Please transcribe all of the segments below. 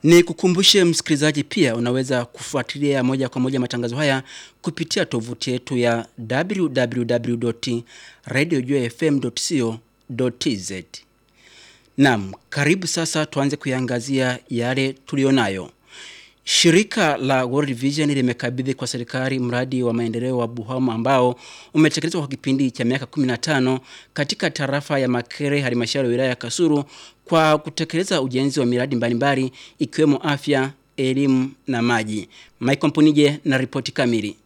Ni kukumbushe msikilizaji pia unaweza kufuatilia moja kwa moja matangazo haya kupitia tovuti yetu ya www.radiojfm.co.tz. Naam, karibu sasa tuanze kuiangazia yale tulionayo. Shirika la World Vision limekabidhi kwa serikali mradi wa maendeleo wa Buhoma ambao umetekelezwa kwa kipindi cha miaka 15 katika tarafa ya Makere halmashauri ya wilaya ya Kasulu kwa kutekeleza ujenzi wa miradi mbalimbali ikiwemo afya, elimu na maji. Michael Mpunije na ripoti kamili.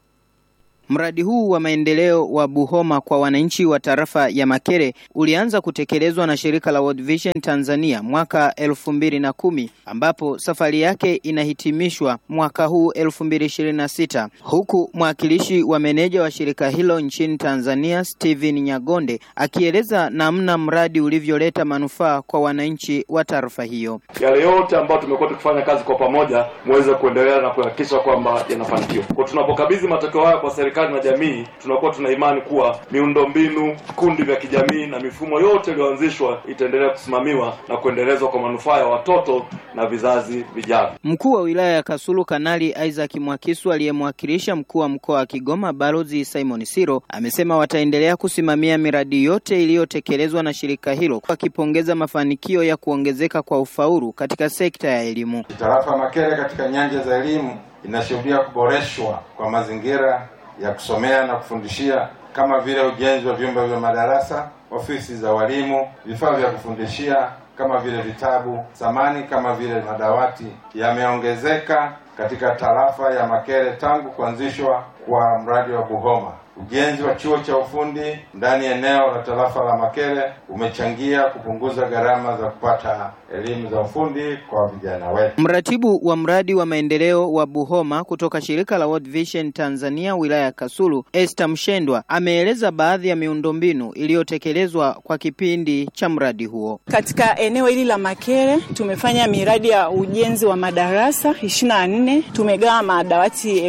Mradi huu wa maendeleo wa Buhoma kwa wananchi wa tarafa ya Makere ulianza kutekelezwa na shirika la World Vision Tanzania mwaka elfu mbili na kumi ambapo safari yake inahitimishwa mwaka huu elfu mbili ishirini na sita huku mwakilishi wa meneja wa shirika hilo nchini Tanzania Steven Nyagonde akieleza namna mradi ulivyoleta manufaa kwa wananchi wa tarafa hiyo. Yale yote ambayo tumekuwa tukifanya kazi kwa pamoja muweze kuendelea na kuhakikisha kwamba yanafanikiwa. Kwa tunapokabidhi matokeo haya kwa serikali na jamii, tunakuwa tuna imani kuwa miundombinu, vikundi vya kijamii na mifumo yote iliyoanzishwa itaendelea kusimamiwa na kuendelezwa kwa manufaa ya watoto na vizazi vijavyo. Mkuu wa wilaya ya Kasulu Kanali Isaac Mwakisu aliyemwakilisha mkuu wa mkoa wa Kigoma Balozi Simon Siro amesema wataendelea kusimamia miradi yote iliyotekelezwa na shirika hilo, wakipongeza mafanikio ya kuongezeka kwa ufaulu katika sekta ya elimu. Tarafa Makere katika nyanja za elimu inashuhudia kuboreshwa kwa mazingira ya kusomea na kufundishia kama vile ujenzi wa vyumba vya madarasa, ofisi za walimu, vifaa vya kufundishia kama vile vitabu, samani kama vile madawati yameongezeka katika tarafa ya Makere tangu kuanzishwa kwa mradi wa Buhoma. Ujenzi wa chuo cha ufundi ndani ya eneo la tarafa la Makere umechangia kupunguza gharama za kupata elimu za ufundi kwa vijana wetu. Mratibu wa mradi wa maendeleo wa Buhoma kutoka shirika la World Vision Tanzania wilaya ya Kasulu, Esther Mshendwa ameeleza baadhi ya miundombinu iliyotekelezwa kwa kipindi cha mradi huo. Katika eneo hili la Makere tumefanya miradi ya ujenzi wa madarasa 24, tumegawa madawati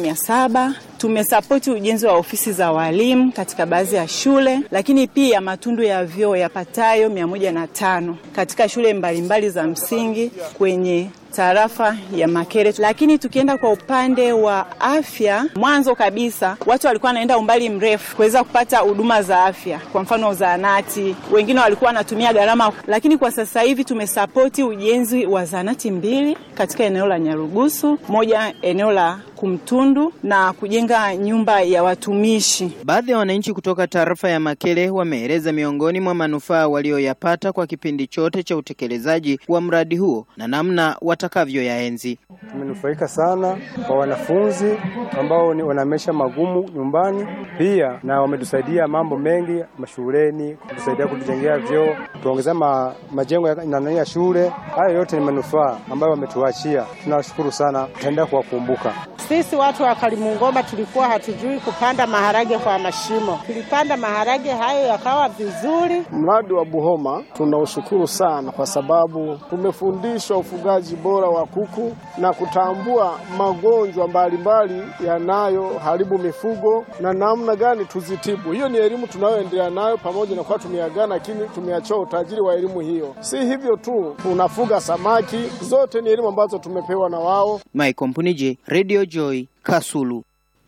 1700 tumesapoti ujenzi wa ofisi za walimu katika baadhi ya shule, lakini pia matundu ya vyoo yapatayo mia moja na tano katika shule mbalimbali za msingi kwenye tarafa ya Makere. Lakini tukienda kwa upande wa afya, mwanzo kabisa watu walikuwa wanaenda umbali mrefu kuweza kupata huduma za afya, kwa mfano zahanati, wengine walikuwa wanatumia gharama, lakini kwa sasa hivi tumesapoti ujenzi wa zahanati mbili katika eneo la Nyarugusu, moja eneo la Kumtundu na kujenga nyumba ya watumishi. Baadhi ya wananchi kutoka tarafa ya Makere wameeleza miongoni mwa manufaa walioyapata kwa kipindi chote cha utekelezaji wa mradi huo na namna watakavyoyaenzi. Tumenufaika sana kwa wanafunzi ambao ni wana maisha magumu nyumbani, pia na wametusaidia mambo mengi mashuleni, kutusaidia kutujengea vyoo, tuongezea ma, majengo ya, nani ya shule. Hayo yote ni manufaa ambayo wametuachia, tunawashukuru sana, tutaendelea kuwakumbuka. Sisi watu wa Kalimungoma tulikuwa hatujui kupanda maharage kwa mashimo, tulipanda maharage hayo yakawa vizuri. Mradi wa Buhoma tunaushukuru sana kwa sababu tumefundishwa ufugaji bora wa kuku na kutambua magonjwa mbalimbali yanayoharibu mifugo na namna gani tuzitibu. Hiyo ni elimu tunayoendelea nayo, pamoja na kuwa tumeagana, lakini tumeachoa utajiri wa elimu hiyo. Si hivyo tu, tunafuga samaki, zote ni elimu ambazo tumepewa na wao. Michael Mpunije, Radio Joy, Kasulu.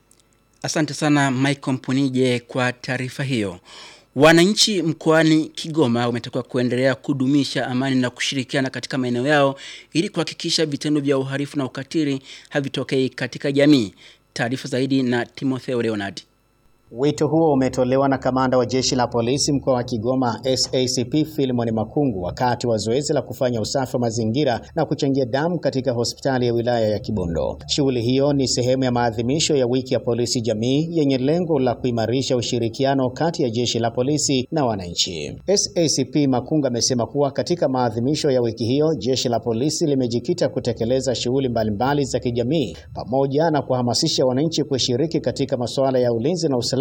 Asante sana Michael Mpunije kwa taarifa hiyo. Wananchi mkoani Kigoma wametakiwa kuendelea kudumisha amani na kushirikiana katika maeneo yao ili kuhakikisha vitendo vya uhalifu na ukatili havitokei katika jamii. Taarifa zaidi na Timotheo Leonard. Wito huo umetolewa na kamanda wa jeshi la polisi mkoa wa Kigoma SACP Philemon Makungu wakati wa zoezi la kufanya usafi wa mazingira na kuchangia damu katika hospitali ya wilaya ya Kibondo. Shughuli hiyo ni sehemu ya maadhimisho ya wiki ya polisi jamii yenye lengo la kuimarisha ushirikiano kati ya jeshi la polisi na wananchi. SACP Makungu amesema kuwa katika maadhimisho ya wiki hiyo jeshi la polisi limejikita kutekeleza shughuli mbalimbali za kijamii pamoja na kuhamasisha wananchi kushiriki katika masuala ya ulinzi na usalama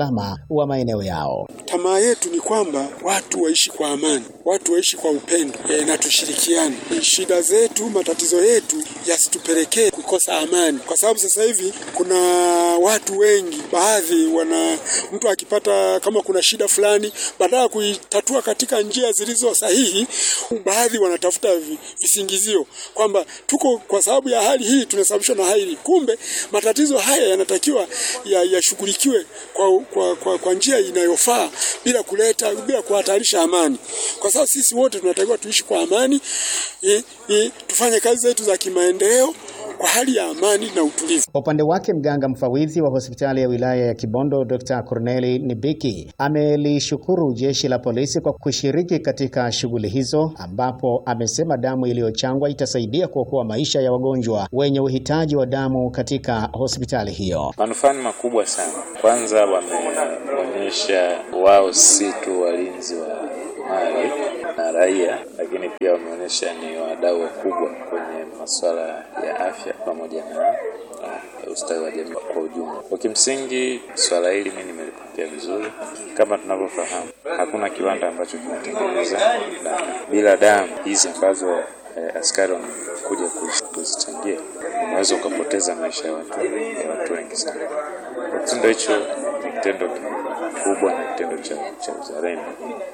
usalama wa maeneo yao. Tamaa yetu ni kwamba watu waishi kwa amani, watu waishi kwa upendo e, na tushirikiane. Shida zetu, matatizo yetu yasitupelekee kukosa amani, kwa sababu sasa hivi kuna watu wengi, baadhi wana mtu akipata kama kuna shida fulani, badala ya kuitatua katika njia zilizo sahihi, baadhi wanatafuta visingizio kwamba tuko kwa sababu ya hali hii tunasababishwa na hali. Kumbe matatizo haya yanatakiwa yashughulikiwe ya kwa, kwa, kwa, kwa njia inayofaa bila kuleta bila kuhatarisha amani, kwa sababu sisi wote tunatakiwa tuishi kwa amani i, i, tufanye kazi zetu za kimaendeleo kwa hali ya amani na utulivu. Kwa upande wake mganga mfawidhi wa hospitali ya wilaya ya Kibondo Dr. Corneli Nibiki amelishukuru jeshi la polisi kwa kushiriki katika shughuli hizo, ambapo amesema damu iliyochangwa itasaidia kuokoa maisha ya wagonjwa wenye uhitaji wa damu katika hospitali hiyo. Manufaa ni makubwa sana. Kwanza wameonyesha wao si tu walinzi wa mali na raia, lakini pia wameonyesha ni wadau wakubwa kwenye masuala ya afya pamoja na uh, ustawi wa jamii kwa ujumla. Kwa kimsingi, swala hili mimi nimelipokea vizuri. Kama tunavyofahamu, hakuna kiwanda ambacho kinatengeneza damu. Bila damu hizi ambazo eh, askari wamekuja kuzichangia, unaweza ukapoteza maisha ya watu, ya watu wengi sana. Kitendo hicho ni kitendo kikubwa na kitendo cha, cha uzalendo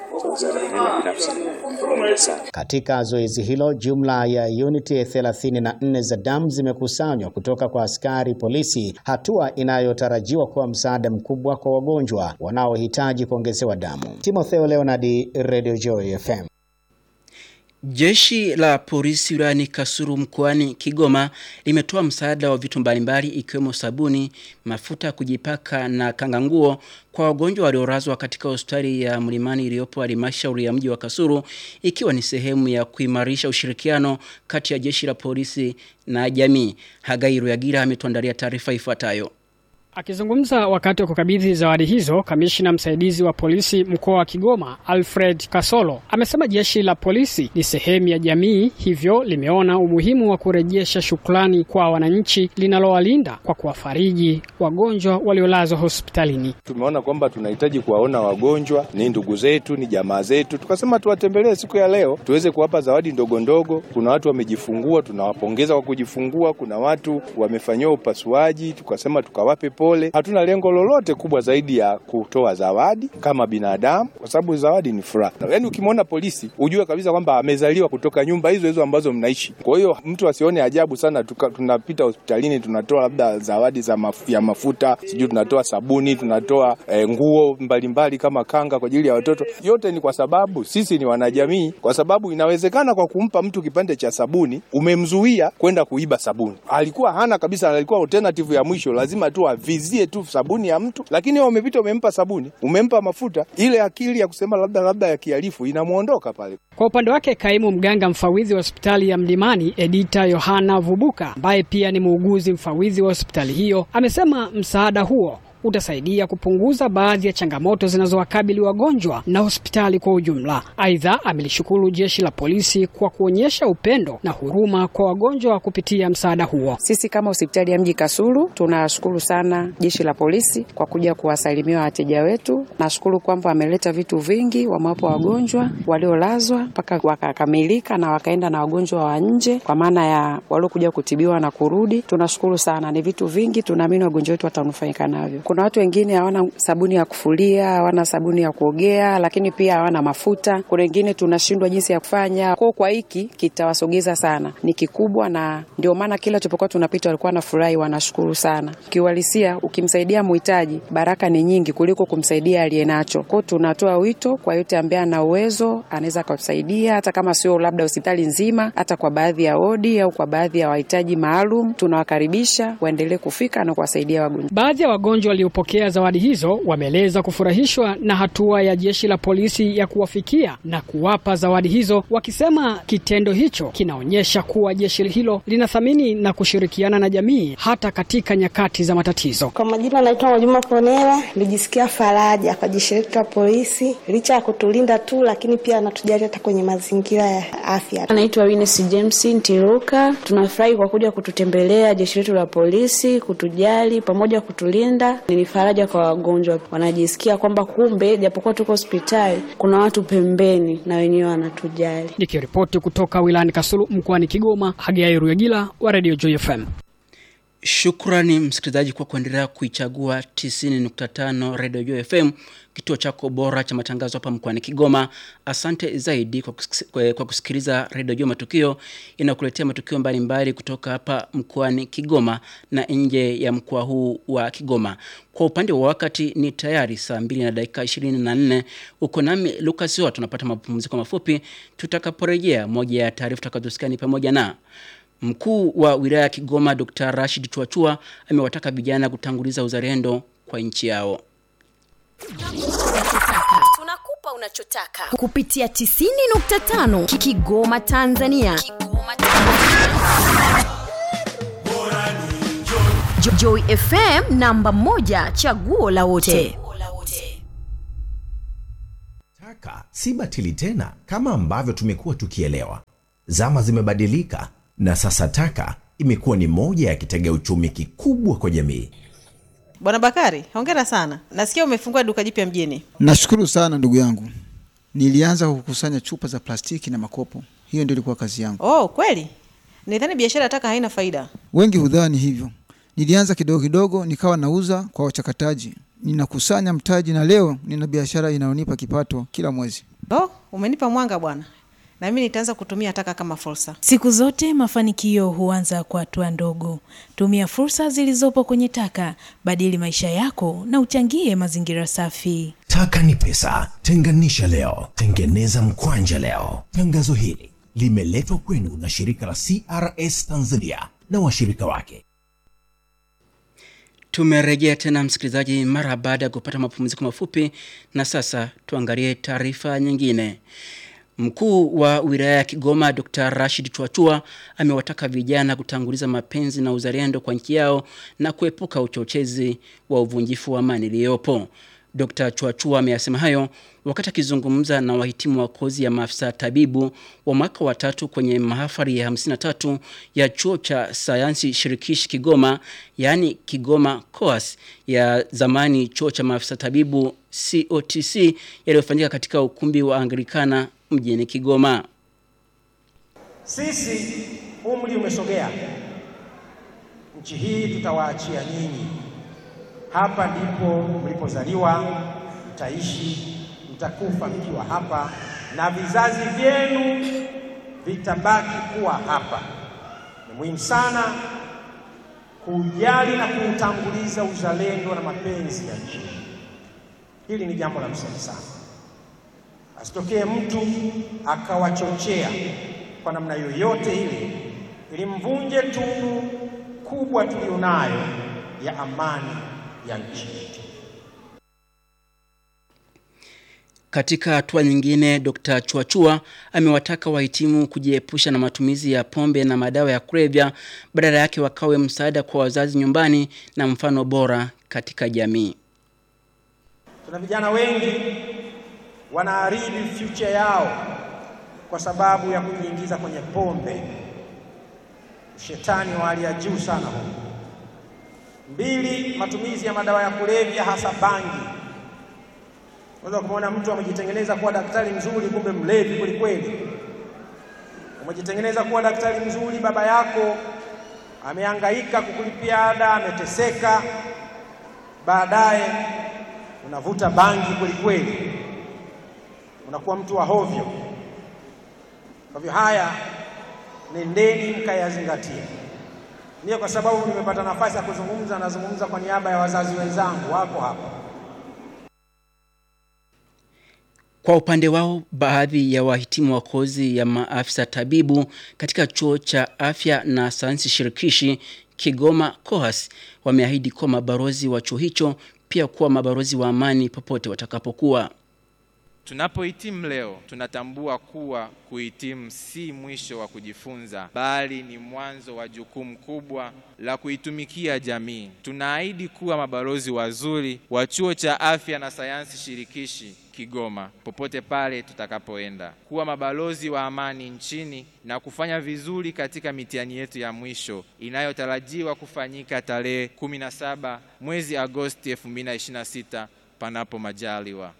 katika zoezi hilo, jumla ya uniti 34 za damu zimekusanywa kutoka kwa askari polisi, hatua inayotarajiwa kuwa msaada mkubwa kwa wagonjwa wanaohitaji kuongezewa damu. Timotheo Leonard, Radio Joy FM. Jeshi la polisi wilayani Kasulu mkoani Kigoma limetoa msaada wa vitu mbalimbali ikiwemo sabuni, mafuta ya kujipaka na kanganguo kwa wagonjwa waliolazwa katika hospitali ya Mlimani iliyopo halmashauri ya mji wa Kasulu ikiwa ni sehemu ya kuimarisha ushirikiano kati ya jeshi la polisi na jamii. Hagai Ruyagira ametuandalia taarifa ifuatayo. Akizungumza wakati wa kukabidhi zawadi hizo, kamishina msaidizi wa polisi mkoa wa Kigoma Alfred Kasolo amesema jeshi la polisi ni sehemu ya jamii, hivyo limeona umuhimu wa kurejesha shukrani kwa wananchi linalowalinda kwa kuwafariji wagonjwa waliolazwa hospitalini. Tumeona kwamba tunahitaji kuwaona wagonjwa, ni ndugu zetu, ni jamaa zetu, tukasema tuwatembelee siku ya leo tuweze kuwapa zawadi ndogo ndogo. Kuna watu wamejifungua, tunawapongeza kwa kujifungua. Kuna watu wamefanyiwa upasuaji, tukasema tukawape pole. Hatuna lengo lolote kubwa zaidi ya kutoa zawadi kama binadamu, kwa sababu zawadi ni furaha. Yaani ukimwona polisi ujue kabisa kwamba amezaliwa kutoka nyumba hizo hizo ambazo mnaishi. Kwa hiyo mtu asione ajabu sana tuka, tunapita hospitalini tunatoa labda zawadi za maf ya mafuta, sijui tunatoa sabuni, tunatoa e, nguo mbalimbali mbali kama kanga kwa ajili ya watoto. Yote ni kwa sababu sisi ni wanajamii, kwa sababu inawezekana kwa kumpa mtu kipande cha sabuni umemzuia kwenda kuiba sabuni. Alikuwa hana kabisa, alikuwa alternative ya mwisho, lazima tu avizie tu sabuni ya mtu, lakini wewe umepita umempa sabuni, umempa mafuta, ile akili ya kusema labda labda ya kihalifu inamuondoka pale. Kwa upande wake, kaimu mganga mfawidhi wa hospitali ya Mlimani Edita Yohana Vubuka, ambaye pia ni muuguzi mfawidhi wa hospitali hiyo, amesema msaada huo utasaidia kupunguza baadhi ya changamoto zinazowakabili wagonjwa na hospitali kwa ujumla. Aidha, amelishukuru jeshi la polisi kwa kuonyesha upendo na huruma kwa wagonjwa kupitia msaada huo. Sisi kama hospitali ya mji Kasulu tunashukuru sana jeshi la polisi kwa kuja kuwasalimia wateja wetu. Nashukuru kwamba wameleta vitu vingi, wamewapa wagonjwa waliolazwa mpaka wakakamilika na wakaenda na wagonjwa wa nje, kwa maana ya waliokuja kutibiwa na kurudi. Tunashukuru sana, ni vitu vingi, tunaamini wagonjwa wetu watanufaika navyo. Kuna watu wengine hawana sabuni ya kufulia, hawana sabuni ya kuogea, lakini pia hawana mafuta. Kuna wengine tunashindwa jinsi ya kufanya kwao. Kwa hiki kitawasogeza sana, ni kikubwa, na ndio maana kila tulipokuwa tunapita walikuwa wanafurahi, wanashukuru sana. Kiuhalisia, ukimsaidia muhitaji, baraka ni nyingi kuliko kumsaidia aliye nacho. Kwao tunatoa wito kwa yote ambaye ana uwezo, anaweza akatusaidia, hata kama sio labda hospitali nzima, hata kwa baadhi ya wodi au kwa baadhi ya wahitaji maalum, tunawakaribisha waendelee kufika na kuwasaidia wagonjwa. Baadhi ya wagonjwa waliopokea zawadi hizo wameeleza kufurahishwa na hatua ya jeshi la polisi ya kuwafikia na kuwapa zawadi hizo, wakisema kitendo hicho kinaonyesha kuwa jeshi hilo linathamini na kushirikiana na jamii hata katika nyakati za matatizo. Kwa majina naitwa Mwajuma Ponela. Nilijisikia faraja kwa jeshi letu la polisi, licha ya kutulinda tu, lakini pia anatujali hata kwenye mazingira ya afya. Anaitwa Wines James Ntiruka. Tunafurahi kwa kuja kututembelea jeshi letu la polisi, kutujali pamoja kutulinda Ni faraja kwa wagonjwa, wanajisikia kwamba kumbe japokuwa tuko hospitali kuna watu pembeni na wenyewe wanatujali. Nikiripoti kutoka wilayani Kasulu mkoani Kigoma, Hagai Ruyagila wa Radio Joy FM. Shukrani msikilizaji kwa kuendelea kuichagua 90.5 Radio Joy FM, kituo chako bora cha matangazo hapa mkoani Kigoma. Asante zaidi kwa, kusik kwa kusikiliza Radio Joy Matukio inakuletea matukio mbalimbali kutoka hapa mkoani Kigoma na nje ya mkoa huu wa Kigoma. Kwa upande wa wakati ni tayari saa mbili na dakika 24. Uko nami Lucas Hoa, tunapata mapumziko mafupi. Tutakaporejea, moja ya taarifa tutakazosikia ni pamoja na Mkuu wa wilaya ya Kigoma Dr. Rashid Chuachua amewataka vijana kutanguliza uzalendo kwa nchi yao. Tunakupa unachotaka kupitia 90.5 Kigoma Tanzania. Kigoma Tanzania. Jo Joy FM namba moja chaguo la wote. Taka si batili tena kama ambavyo tumekuwa tukielewa. Zama zimebadilika na sasa taka imekuwa ni moja ya kitega uchumi kikubwa kwa jamii. Bwana Bakari, hongera sana. Nasikia umefungua duka jipya mjini. Nashukuru sana ndugu yangu. Nilianza kukusanya chupa za plastiki na makopo, hiyo ndio ilikuwa kazi yangu. Oh, kweli? Nidhani biashara ya taka haina faida. Wengi hudhani hivyo. Nilianza kidogo kidogo, nikawa nauza kwa wachakataji, ninakusanya mtaji, na leo nina biashara inayonipa kipato kila mwezi. Oh, umenipa mwanga bwana. Na mimi nitaanza kutumia taka kama fursa. Siku zote mafanikio huanza kwa hatua ndogo. Tumia fursa zilizopo kwenye taka, badili maisha yako na uchangie mazingira safi. Taka ni pesa, tenganisha leo, tengeneza mkwanja leo. Tangazo hili limeletwa kwenu na shirika la CRS Tanzania na washirika wake. Tumerejea tena msikilizaji, mara baada ya kupata mapumziko mafupi, na sasa tuangalie taarifa nyingine. Mkuu wa wilaya ya Kigoma Dr. Rashid Chwachua amewataka vijana kutanguliza mapenzi na uzalendo kwa nchi yao na kuepuka uchochezi wa uvunjifu wa amani iliyopo. Dr. Chwachua ameyasema hayo wakati akizungumza na wahitimu wa kozi ya maafisa tabibu wa mwaka wa tatu kwenye mahafali ya 53 ya chuo cha sayansi shirikishi Kigoma, yaani Kigoma COAS ya zamani chuo cha maafisa tabibu COTC yaliyofanyika katika ukumbi wa Anglikana mjini Kigoma. Sisi umri umesogea, nchi hii tutawaachia nyinyi. Hapa ndipo mlipozaliwa, mtaishi, mtakufa mkiwa hapa, na vizazi vyenu vitabaki kuwa hapa. Ni muhimu sana kujali na kuutanguliza uzalendo na mapenzi ya nchi. Hili ni jambo la msingi sana. Asitokee mtu akawachochea kwa namna yoyote ile ili mvunje tunu kubwa tulionayo ya amani ya nchi yetu. Katika hatua nyingine, Dr. Chuachua amewataka wahitimu kujiepusha na matumizi ya pombe na madawa ya kulevya, badala yake wakawe msaada kwa wazazi nyumbani na mfano bora katika jamii. Tuna vijana wengi wanaharibu future yao kwa sababu ya kujiingiza kwenye pombe. Shetani wa hali ya juu sana huu. Mbili, matumizi ya madawa ya kulevya hasa bangi. Unaweza kumwona mtu amejitengeneza kuwa daktari mzuri, kumbe mlevi kweli kweli. Umejitengeneza kuwa daktari mzuri, baba yako amehangaika kukulipia ada, ameteseka, baadaye unavuta bangi kweli kweli, unakuwa mtu wa hovyo. Kwa hivyo haya nendeni mkayazingatia. Ndiyo kwa sababu nimepata nafasi ya kuzungumza, nazungumza kwa niaba ya wazazi wenzangu wako hapa. Kwa upande wao, baadhi ya wahitimu wa kozi ya maafisa tabibu katika chuo cha afya na sayansi shirikishi Kigoma COAS wameahidi kuwa mabalozi wa chuo hicho, pia kuwa mabalozi wa amani popote watakapokuwa. Tunapohitimu leo tunatambua kuwa kuhitimu si mwisho wa kujifunza, bali ni mwanzo wa jukumu kubwa la kuitumikia jamii. Tunaahidi kuwa mabalozi wazuri wa chuo cha afya na sayansi shirikishi Kigoma, popote pale tutakapoenda, kuwa mabalozi wa amani nchini na kufanya vizuri katika mitihani yetu ya mwisho inayotarajiwa kufanyika tarehe 17 mwezi Agosti 2026 panapo majaliwa.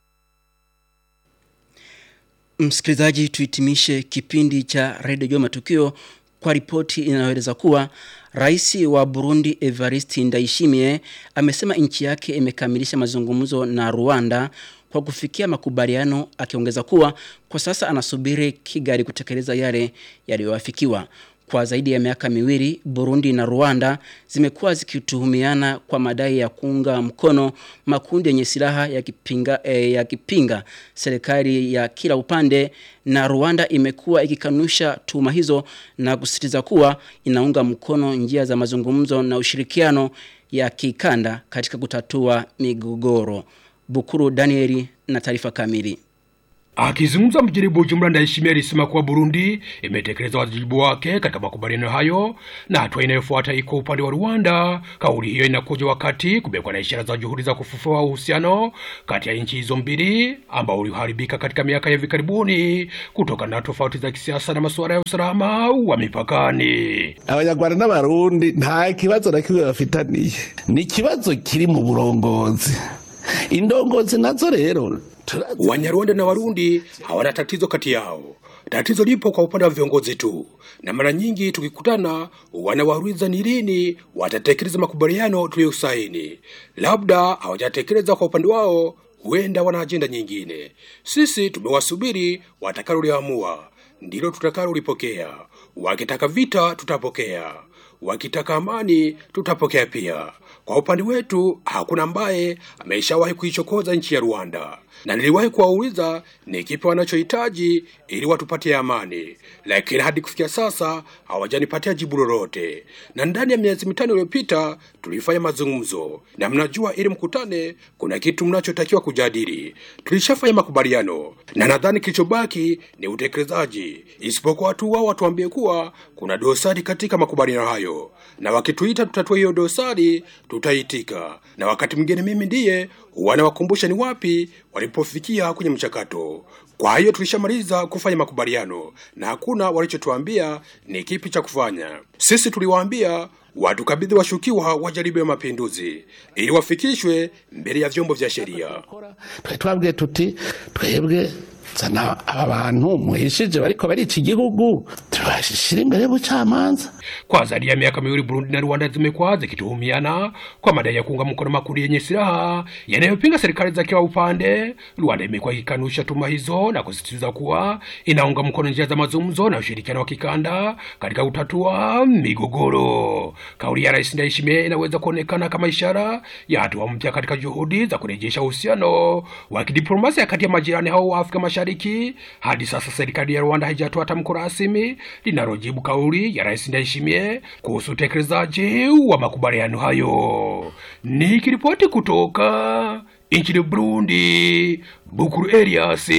Msikilizaji, tuhitimishe kipindi cha redio Jua Matukio kwa ripoti inayoeleza kuwa rais wa Burundi Evariste Ndayishimiye amesema nchi yake imekamilisha mazungumzo na Rwanda kwa kufikia makubaliano, akiongeza kuwa kwa sasa anasubiri Kigali kutekeleza yale yaliyoafikiwa. Kwa zaidi ya miaka miwili, Burundi na Rwanda zimekuwa zikituhumiana kwa madai ya kuunga mkono makundi yenye silaha yakipinga, eh, yakipinga serikali ya kila upande, na Rwanda imekuwa ikikanusha tuhuma hizo na kusisitiza kuwa inaunga mkono njia za mazungumzo na ushirikiano ya kikanda katika kutatua migogoro. Bukuru Danieli na taarifa kamili. Akizungumza mjini Bujumbura, Ndayishimiye alisema kuwa Burundi imetekeleza wajibu wake katika makubaliano hayo na hatua inayofuata iko upande wa Rwanda. Kauli hiyo inakuja wakati kumekuwa na ishara za juhudi za kufufua uhusiano kati ya nchi hizo mbili ambao uliharibika katika miaka ya hivi karibuni kutokana na tofauti za kisiasa na masuala ya usalama wa mipakani. abanyarwanda n'abarundi nta kibazo na kimwe bafitaniye ni ikibazo kiri mu burongozi indongozi nazo rero Wanyarwanda na Warundi hawana tatizo kati yao. Tatizo lipo kwa upande wa viongozi tu, na mara nyingi tukikutana wanawauliza ni lini watatekeleza makubaliano tuliyosaini. Labda hawajatekeleza kwa upande wao, huenda wana ajenda nyingine. Sisi tumewasubiri watakaloliamua, ndilo tutakalolipokea. Wakitaka vita, tutapokea. Wakitaka amani, tutapokea pia. Kwa upande wetu hakuna ambaye ameshawahi kuichokoza nchi ya Rwanda, na niliwahi kuwauliza ni kipi wanachohitaji ili watupatie amani, lakini hadi kufikia sasa hawajanipatia jibu lolote. Na ndani ya miezi mitano iliyopita tulifanya mazungumzo, na mnajua, ili mkutane, kuna kitu mnachotakiwa kujadili. Tulishafanya makubaliano, na nadhani kilichobaki ni utekelezaji, isipokuwa tu wao watuambie kuwa kuna dosari katika makubaliano hayo, na wakituita tutatue hiyo dosari tutaitika, na wakati mwingine mimi ndiye wanawakumbusha ni wapi walipofikia kwenye mchakato. Kwa hiyo tulishamaliza kufanya makubaliano na hakuna walichotuambia ni kipi cha kufanya. Sisi tuliwaambia watukabidhi washukiwa wa jaribio ya mapinduzi ili wafikishwe mbele ya vyombo vya sheria. twari twabwiye tuti twebwe zana aba bantu muhishije bariko barica igihugu tubashishira imbere y'ubucamanza Kwa zaidi ya miaka miwili Burundi na Rwanda zimekuwa zikituhumiana kwa madai ya kuunga mkono makundi yenye silaha yanayopinga serikali za kila upande. Rwanda imekuwa ikikanusha tuhuma hizo na kusisitiza kuwa inaunga mkono njia za mazungumzo na ushirikiano wa kikanda katika kutatua migogoro. Kauli ya Rais Ndayishimiye inaweza kuonekana kama ishara ya hatua mpya katika juhudi za kurejesha uhusiano wa kidiplomasia kati ya majirani hao wa Afrika Mashariki. Hadi sasa serikali ya Rwanda haijatoa tamko rasmi linalojibu kauli ya Rais Ndayishimiye kuhusu utekelezaji wa makubaliano hayo. Nikiripoti kutoka nchini Burundi, Bukuru Elias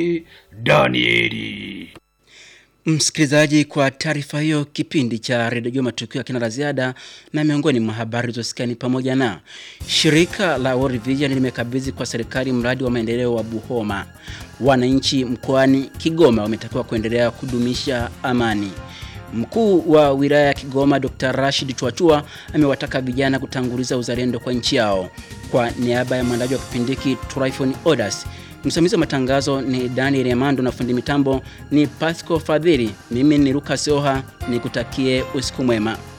Danieli. Msikilizaji, kwa taarifa hiyo, kipindi cha redio Jua Matukio akina la ziada, na miongoni mwa habari zilizosikia ni pamoja na shirika la World Vision limekabidhi kwa serikali mradi wa maendeleo wa Buhoma. Wananchi mkoani Kigoma wametakiwa kuendelea kudumisha amani. Mkuu wa wilaya ya Kigoma Dr. Rashid Chwachua amewataka vijana kutanguliza uzalendo kwa nchi yao. Kwa niaba ya mwandaji wa kipindi hiki Tryphon Odas, msimamizi wa matangazo ni Daniel Emando na fundi mitambo ni Pasco Fadhili. Mimi ni Lucas Oha, nikutakie usiku mwema.